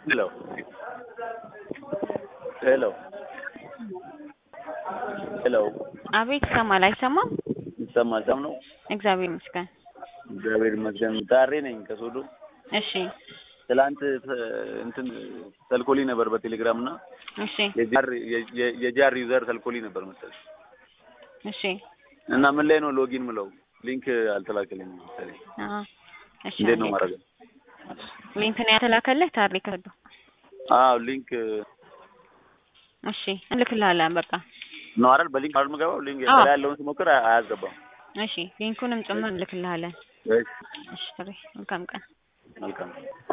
ሄሎ ሄሎ ሄሎ አቤት ይሰማል አይሰማም? ይሰማል። ሰም ነው። እግዚአብሔር ይመስገን። እግዚአብሔር ይመስገን። ታሬ ነኝ ከሶዶ። እሺ ትላንት እንትን ተልኮሊ ነበር በቴሌግራም እና እሺ የጃር የ- የጃር ዩዘር ተልኮሊ ነበር መሰለኝ እሺ እና ምን ላይ ነው ሎጊን ምለው ሊንክ አልተላከልኝም መሰለኝ። አዎ እሺ እንዴት ነው አንዴ። ማድረግ? ሊንክ ነው ያተላከልህ ታሪክ ከዱ አዎ ሊንክ እሺ እንልክልሃለን በቃ ነው አይደል? በሊንክ አይደል የምገባው? ሊንክ አዎ። ከላይ ያለውን ስሞክር አያ- አያስገባም። እሺ ሊንኩንም ጭምር እንልክልሃለን እሺ እሺ ጥሪ መልካም ቀን መልካም